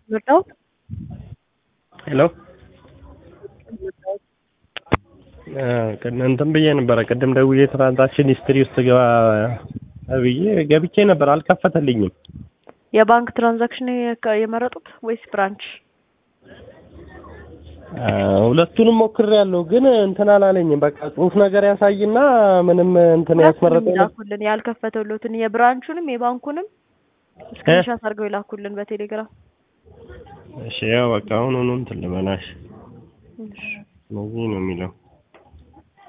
መጣው ሄሎ እንትን ብዬ ነበረ ቅድም ደውዬ ትራንዛክሽን ሂስትሪ ውስጥ ገባ ብዬ ገብቼ ነበር፣ አልከፈተልኝም። የባንክ ትራንዛክሽን የመረጡት ወይስ ብራንች? ሁለቱንም ሞክሬያለሁ፣ ግን እንትን አላለኝም። በቃ ጽሁፍ ነገር ያሳይና ምንም እንትን ያስመረጠኝ ይላኩልን ያልከፈተሉትን የብራንቹንም የባንኩንም ስክሪንሻት አድርገው ይላኩልን በቴሌግራም። እሺ፣ ያው በቃ አሁን ሆኖ እንትን ልበላሽ እነዚህ ነው የሚለው